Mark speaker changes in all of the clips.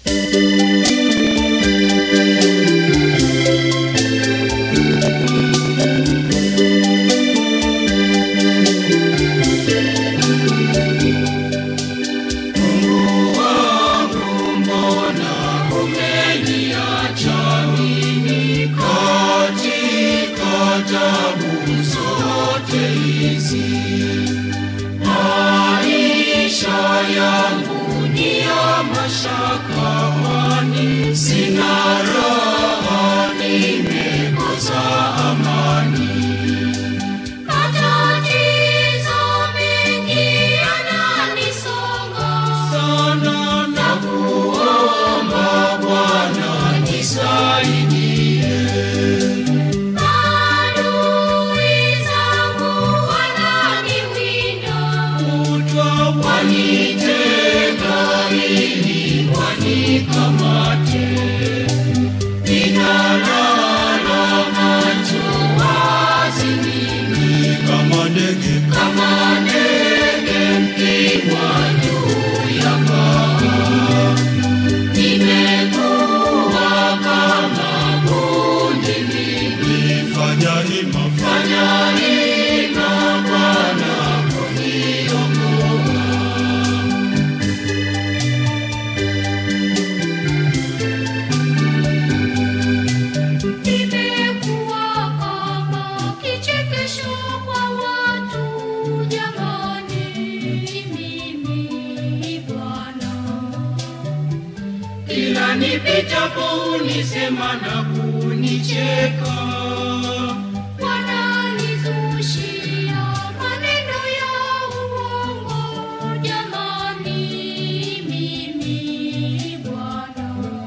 Speaker 1: Matatizo mengi yananisonga
Speaker 2: sana na kuomba Bwana nisaidie.
Speaker 1: Adui zangu wananiwinda
Speaker 2: Kutwa wanitega ili wanikamate. Ninalala macho wazi mimi kama ndege, kama ndege mkiwa juu ya paa. Nimekuwa kama bundi mimi. Fanya hima, fanya hima Bwana kuniokoa.
Speaker 1: Nimekuwa kama kichekesho kwa watu jamani mimi Bwana
Speaker 2: Kila nipitapo unisema na kunicheka.
Speaker 1: wananizushia maneno ya uongo jamani mimi Bwana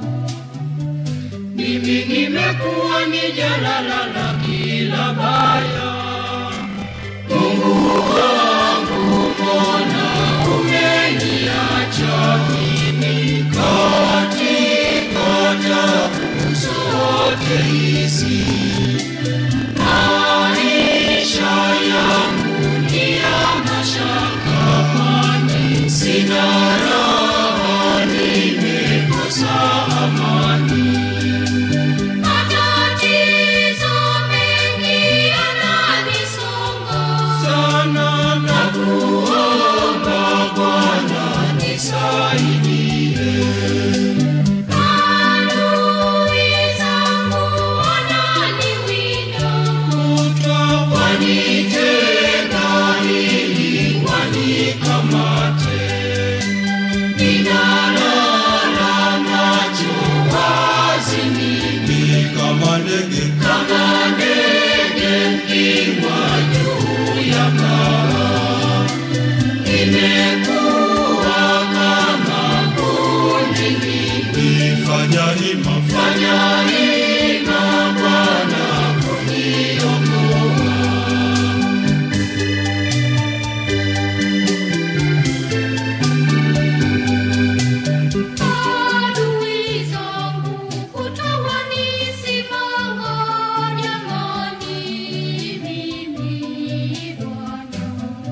Speaker 2: Mimi nimekuwa ni jalala la kila baya. Mungu wangu, mbona umeniacha mimi katika tabu zote hizi? Maisha yangu ni ya mashaka, kwani sina raha, nimekosa amani.
Speaker 1: Matatizo mengi yananisonga
Speaker 2: sana na kuomba Bwana nisaidie.
Speaker 1: Adui zangu wananiwinda
Speaker 2: Kutwa wanitega ili wanikamate. Ninalala macho wazi mimi kama ndege, kama ndege mkiwa juu ya paa. Nimekuwa kama bundi mimi. Fanya hima, fanya hima Bwana kuniokoa.
Speaker 1: Adui zangu kutawanisimanga jamani mimi Bwana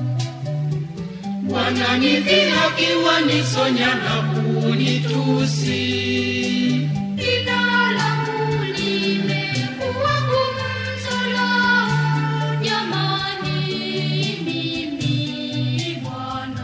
Speaker 2: Wananidhihaki, wanisonya na kunitusi.
Speaker 1: Jina langu limekuwa gumzo lao jamani mimi Bwana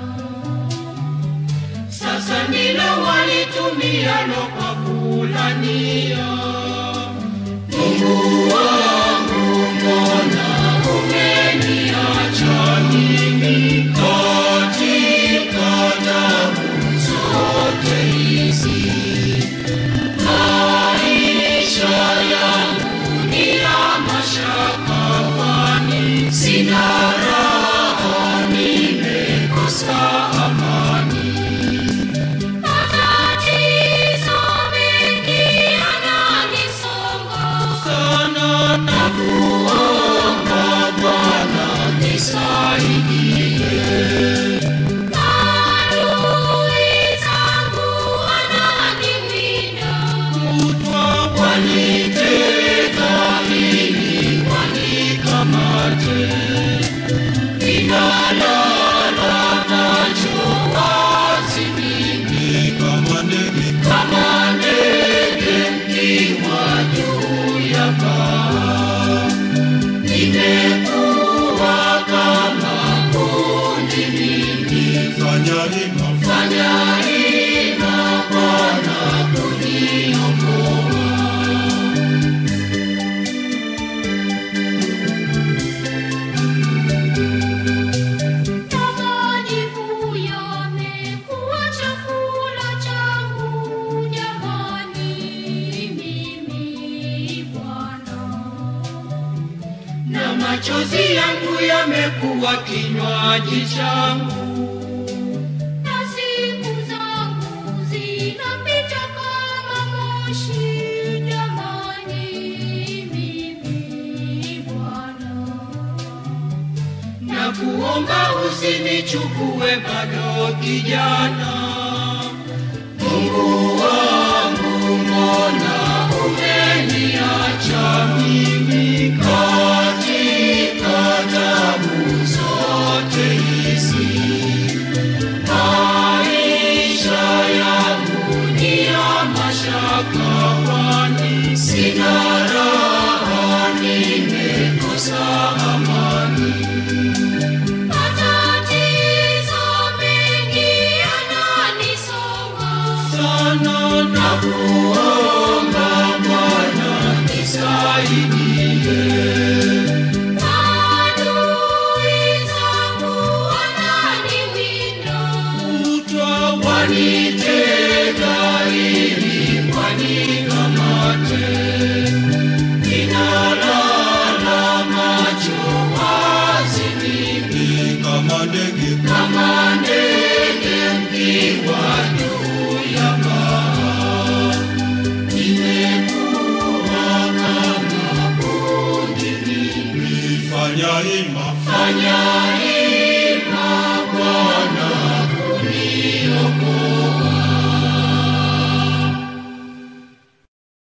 Speaker 2: Sasa ndilo walitumialo kwa kulania. Mungu wangu, mbona umeniacha mimi katika tabu zote hizi? Maisha yangu ni ya mashaka, kwani sina raha, nimekosa amani.
Speaker 1: Matatizo mengi yanani
Speaker 2: fanya hima,
Speaker 1: fanya hima Bwana kuniokoa. Na majivu yamekuwa chakula changu, jamani, mimi Bwana.
Speaker 2: na machozi yangu yamekuwa kinywaji changu.
Speaker 1: Na siku zangu zinapita kama moshi, jamani, mimi Bwana.
Speaker 2: na kuomba usinichukue bado kijana. Mungu wangu, mbona umeniacha mimi katika tabu zote hizi? Maisha yangu ni ya mashaka, kwani sina raha, nimekosa amani.
Speaker 1: Matatizo mengi yananisonga,
Speaker 2: sana na kuomba Bwana nisaidie.
Speaker 1: adui zangu wananiwinda.
Speaker 2: Kutwa wanitega ili wanikamate, ninalala macho wazi mimi kama ndege, kama ndege mkiwa juu ya paa. Nimekuwa kama bundi mimi, fanya hima, fanya hima Bwana